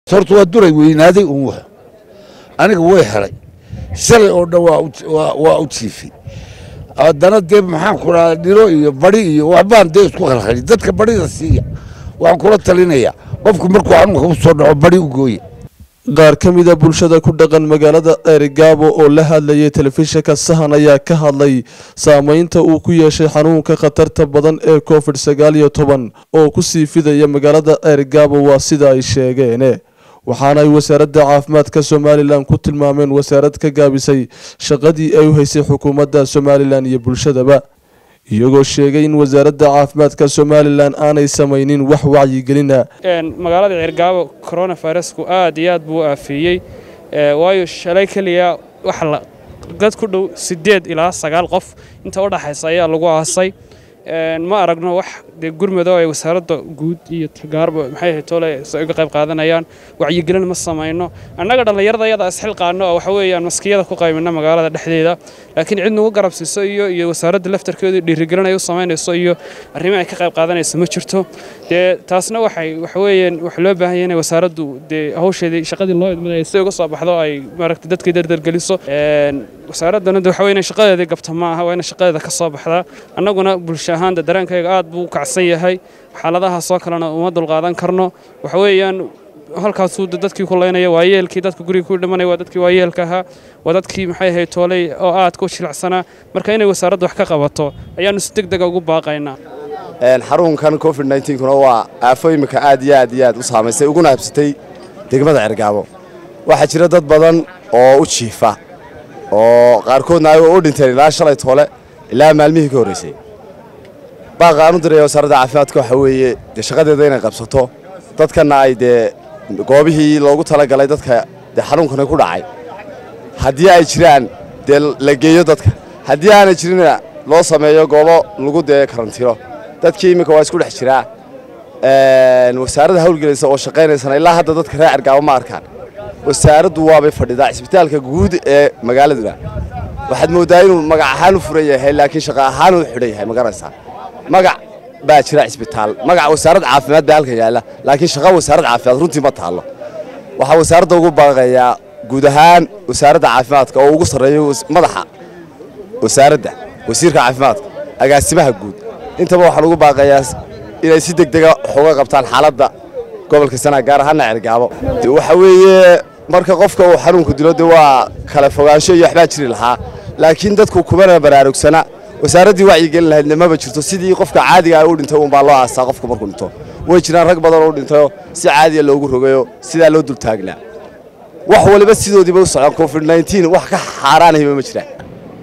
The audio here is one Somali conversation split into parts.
horta waa duray weynaaday uun wax aniga way helay shalay oo dhan waa u jiifay haddana dee maxaan ku dhaha dhiro iyo badi iyo waxbaan dee isku khalkhali dadka badhida siiya waxaan kula talinayaa qofku markuu xanuunka u soo dhaco badi u gooye qaar ka mida bulshada ku dhaqan magaalada ceerigaabo oo la hadlayay telefishinka sahan ayaa ka hadlay saameynta uu ku yeeshay xanuunka khatarta badan ee covid sagaal iyo toban oo ku sii fidaya magaalada ceerigaabo waa sida ay sheegeen waxaana ay wasaaradda caafimaadka somalilan ku tilmaameen wasaarad ka gaabisay shaqadii ay u haysay xukuumadda somalilan iyo bulshadaba iyagoo sheegay in wasaaradda caafimaadka somalilan aanay samaynin wax wacyigelina magaalada ceergaabo coronavirusku aad iyo aad buu u aafeeyey waayo shalay keliya wax dad ku dhow siddeed ilaa sagaal qof inta u dhaxaysa ayaa lagu aasay ma aragno wax dee gurmado ay wasaaradda guud iyo tagaarba maxay ahayd toole uga qayb qaadanayaan wacyigelin ma samayno annaga dhallinyarada iyada isxilqaano oo waxa weeyaan maskiyada ku qaymina magaalada dhexdeeda laakiin cid nagu garabsiiso iyo iyo wasaaradda laftarkeedu dhiirigelin ay u samaynayso iyo arrimo ay ka qayb qaadanayso ma jirto dee taasna waxay waxa weeyaan waxa loo baahan yahay inay wasaaraddu dee hawsheedii shaqadii loo idmaday si uga soo baxdo ay maaragtay dadkii dardargeliso wasaaraddana waxa weeye inay shaqadeedii gabta ma aha waa inay shaqadeeda ka soo baxdaa annaguna bulsho ahaan de dareenkayga aad buu u kacsan yahay xaaladahaas oo kalena uma dulqaadan karno waxa weeyaan halkaasuu dadkii ku laynaya waa yeelkii dadka guriga ku dhimanaya waa dadkii waa yeelka ahaa waa dadkii maxay ahayd tooley oo aadka u jilacsanaa marka inay wasaaraddu wax ka qabato ayaannu si deg dega ugu baaqaynaa xarunkan covid kuna waa aafo imika aad iyo aad iyo aad u saamaysay uguna habsatay degmada cergaabo waxaa jira dad badan oo u jiifa oo qaarkoodna ay u dhinteen ilaa shalay toole ilaa maalmihii ka horraysay baaqa aan u diraya wasaaradda caafimaadka waxa weeye dee shaqadeeda inay qabsato dadkanna ay dee goobihii loogu talagalay dadka dee xanuunkani ku dhacay haddii ay jiraan dee la geeyo dadka haddii aanay jirinna loo sameeyo goobo lagu dee karantiro dadkii iminka waa isku dhex jiraa wasaaradda hawlgelaysa oo shaqaynaysana ilaa hadda dadka reer cergaabo ma arkaan wasaaraddu waabay fadhidaa cisbitaalka guud ee magaaladuna waxaad mooddaa inuu magac ahaan u furan yahay laakiin shaqa ahaan uu xidhan yahay ma garanaysaa magac baa jira cisbitaal magac wasaaradda caafimaad baa halka yaalla laakiin shaqa wasaaradda caafimaad runtii ma taallo waxaa wasaaradda ugu baaqayaa guud ahaan wasaaradda caafimaadka oo ugu sarreeyo madaxa wasaaradda wasiirka caafimaadka agaasimaha guud intaba waxaan ugu baaqayaa inay si degdega waxuga qabtaan xaaladda gobolka sanaa gaar ahaanna cergaabo waxa weeye marka qofka uu xanuunku dilo de waa kala fogaansho iyo waxbaa jiri lahaa laakiin dadku kumana baraarugsana wasaaraddii wacyigelin lahaydna maba jirto sidii qofka caadiga u dhintay uunbaa loo aasaa qofka markuu dhinto way jiraan rag badan oo dhintayoo si caadiya loogu rogayo sidaa loo dultaagnaa wax waliba sidoodiiba u socdaan covid wax ka xaaraanayba ma jiraan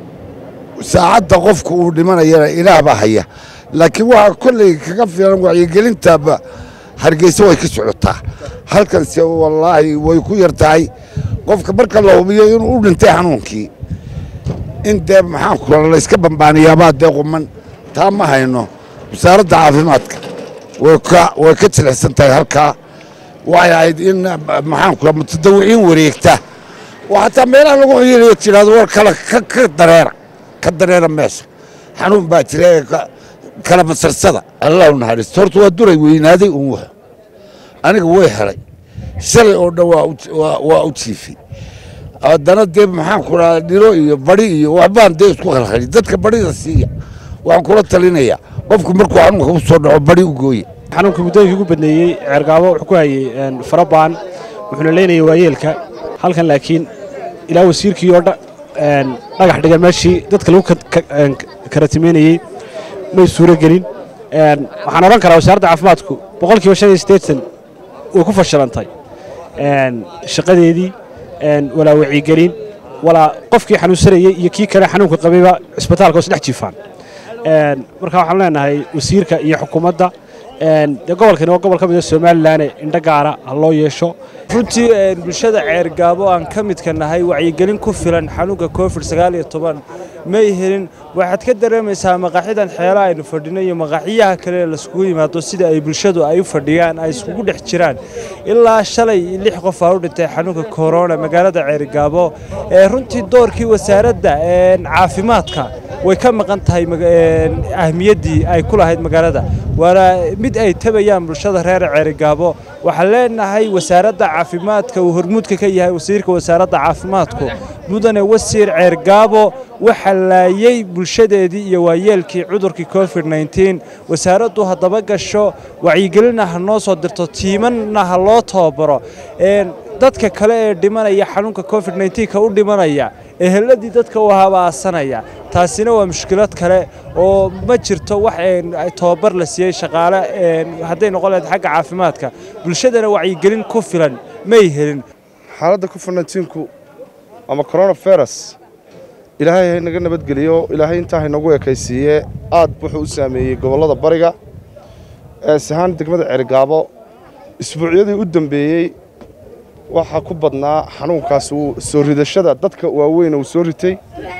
saacadda qofku uu dhimanayana ilaah baa haya laakiin waxaa kolley kaga filan wacyigelintaaba hargeysa way ka socotaa halkanse wallaahi way ku yar tahay qofka marka la hubiyo inuu u dhintay xanuunkii in dee maxaan ku layska bambaaniyaabaa dee quman taa ma hayno wasaaradda caafimaadka way ka jilicsan tahay halkaa waxay ahayd in maxaan ku mutadawiciin wareegta oo xataa meelaha lagu xiyirayo tidhahdo war kala ka dareera ka dareera meesha xanuun baa jira ee kala masarsada allah u naxariisto horta waa duray weynaaday uun wax aniga way helay shalay oo dhan waa u jiifay haddana dee maxaan ku dhaha dhiro iyo badi iyo waxbaan dee isku khalkhali dadka badhida siiya waxaan kula talinayaa qofku markuu xanuunka u soo dhaco badi u gooye xanuunka muddooyinkii ugu badneeyey ceergaabo wuxuu ku hayey farabaan wuxuuna leynayay waayeelka halkan laakiin ilaa wasiirkii oo dhagax dhigan meeshii dadka lagu karatimeynayey may suuro gelin waxaan odhan karaa wasaaradda caafimaadku boqolkiiba shan iyo siddeetan way ku fashilantay shaqadeedii walaa wacyigelin walaa qofkii xanuunsanayey iyo kii kale xanuunka qabayba cisbitaalka hoos dhex jiifaan marka waxaan leenahay wasiirka iyo xukuumadda dee gobolkani waa gobol ka mida somalilanne indho gaara ha loo yeesho runtii bulshada ceergaabo aan ka midka nahay wacyigelin ku filan xanuunka covid may helin waxaad ka dareemaysaa maqaaxidan xeela aynu fadhino iyo maqaaxiyaha kale laiskugu yimaado sida ay bulshadu ay u fadhiyaan ay iskugu dhex jiraan ilaa shalay lix qof aa u dhintay xanuunka korona magaalada ceerigaabo ee runtii doorkii wasaaradda caafimaadka way ka maqan tahay ahmiyaddii ay ku lahayd magaalada waana mid ay tabayaan bulshada reer ceerigaabo waxaan leenahay wasaaradda caafimaadka uu hormuudka ka yahay wasiirka wasaaradda caafimaadku mudane wasiir ceergaabo waxa laayey bulshadeedii iyo waayeelkii cudurkii covid nteen wasaaraddu haddaba gasho wacyigelina ha noo soo dirto tiimanna ha loo tababaro dadka kale ee dhimanaya xanuunka covid nnteenka u dhimanaya eheladii dadka u habaasanaya taasina waa mushkilad kale oo ma jirto wax tababar la siiyey shaqaale hadday noqon lahayd xagga caafimaadka bulshadana wacyigelin ku filan may helin xaaladda covid nteenku ama coronavirus ilaahay haynaga nabadgeliyo ilaahay intaa haynagu ekaysiiye aad wuxuu u saameeyey gobollada bariga eesahaan degmada ceerigaabo isbuucyadii u dambeeyey waxaa ku badnaa xanuunkaas uu soo ridashada dadka waaweyn uu soo ritay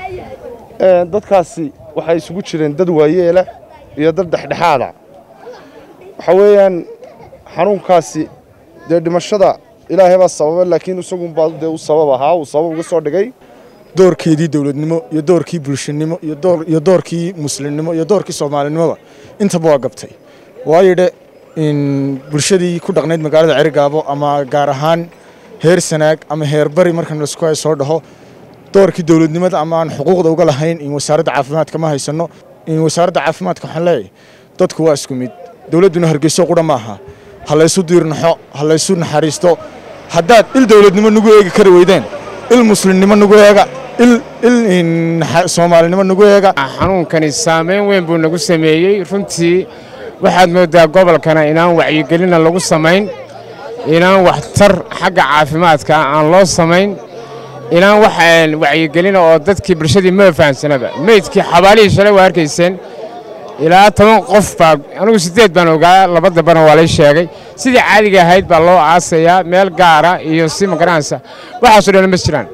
dadkaasi waxay isugu jireen dad waayeela iyo dad dhexdhexaada waxaa weeyaan xanuunkaasi dee dhimashada ilaahay baa sababa laakiin isagunbaa dee u sabab ahaa uu sabab uga soo dhigay doorkeedii dowladnimo iyo doorkii bulshanimo iyo doorkii muslimnimo iyo doorkii soomaalinimoba intaba waa gabtay waayo dhe bulshadii ku dhaqnayd magaalada cerigaabo ama gaar ahaan heer sanaag ama heer bari markan lasku hay soo dhaho doorkii dowladnimada ama aan xuquuqda uga lahayn in wasaaradda caafimaadka ma haysano in wasaaradda caafimaadka waxaan leeyahay dadku waa isku mid dowladduna hargeyso qudha maaha ha laysu diirnaxo ha laysu naxariisto haddaad il dowladnimo nagu eegi kari weydeen il muslimnimo nagu eega il soomaalinimo nagu eega xanuunkani saamayn weyn buu nagu sameeyey runtii waxaad mooddaa gobolkana inaan wacyigelina lagu samayn inaan waxtar xagga caafimaadka aan loo samayn inaan wax wacyigelina oo dadkii bulshadii ma fahamsanaba meydkii xabaalihii shalay waa arkayseen ilaa toban qof baa anigu siddeed baan ogaa laba dambana waa lay sheegay sidii caadiga ahayd baa loo aasayaa meel gaara iyo si magaranaysa waxaasoo dhan ma jiraan